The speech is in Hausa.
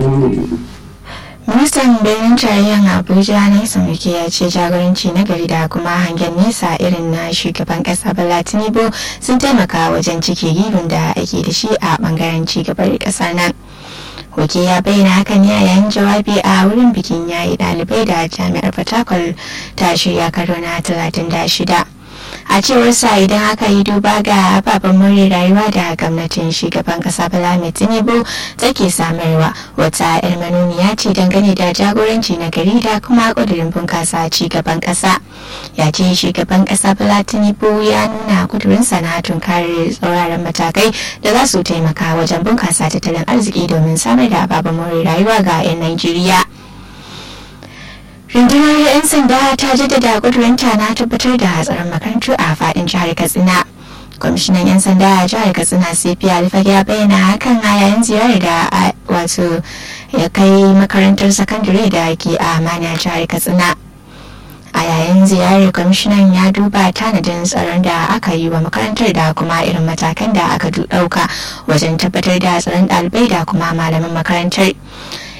ministan birnin tarayyar abuja na wike ya ce jagoranci na gari da kuma hangen nesa irin na shugaban kasa bala tinubu sun taimaka wajen cike gibin da ake da shi a bangaren cigabar kasar nan Hoke ya bayyana hakan ya yayin jawabi a wurin bikin yayi ɗalibai da jami'ar fatakwal ta shirya karo na 36 a cewar sa idan aka yi duba ga ababen more rayuwa da gwamnatin shugaban kasa bala mai tinubu take samarwa wata yar manuniya ce dangane da jagoranci na gari da kuma kudurin bunkasa ci gaban kasa ya ce shugaban kasa bala tinubu ya nuna kudurin na tunkarar tsauraran matakai da za su taimaka wajen bunkasa tattalin arziki domin samar da ababen more rayuwa ga 'yan najeriya rundunar 'yan sanda ta jaddada kudurinta na tabbatar da hatsarin makarantu a fadin jihar katsina kwamishinan 'yan sanda a jihar katsina cp alfage ya bayyana hakan a yayin ziyarar da wato ya kai makarantar sakandare da ke a mani jihar katsina a yayin ziyarar kwamishinan ya duba tanadin tsaron da aka yi wa makarantar da kuma irin matakan da aka dauka wajen tabbatar da tsaron ɗalibai da kuma malaman makarantar